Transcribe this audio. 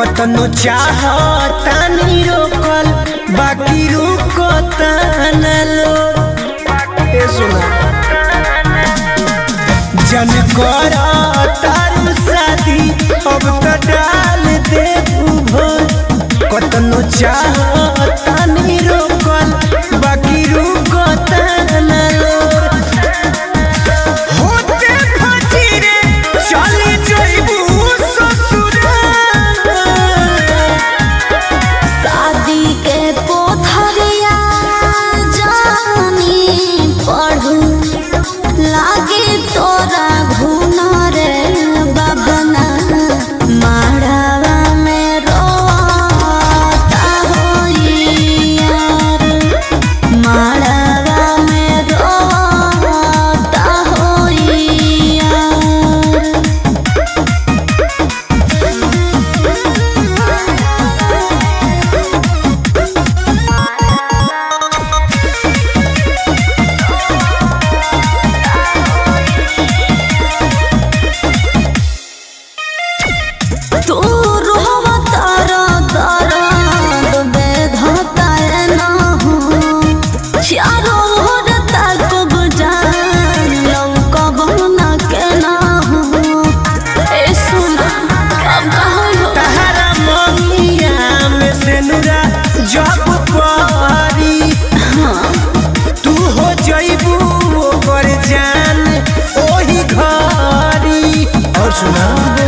कतनो चाहता नहीं रोकल बाकी रुकता न लो ए सुना जन कर तारू शादी अब तो डाल दे भोर कतनो चाहता नहीं रोकल बाकी रुकता न लो होते फजीरे चली जइबू ससुराल शादी के पोथरिया जानी पढ़ू लागे तोरा घुन रे बबना माड़ावा में रोता होई यार माड़ावा में रोता होई यार तू रोवा तारा दर्द बेधता ना हो चारों ओर तक बुझान लौकब ना के ना हो ए सुन अब कहो तहरा ममिया में से नुरा जब पारी तू हो जइबू ओकर जान ओही घरी और सुना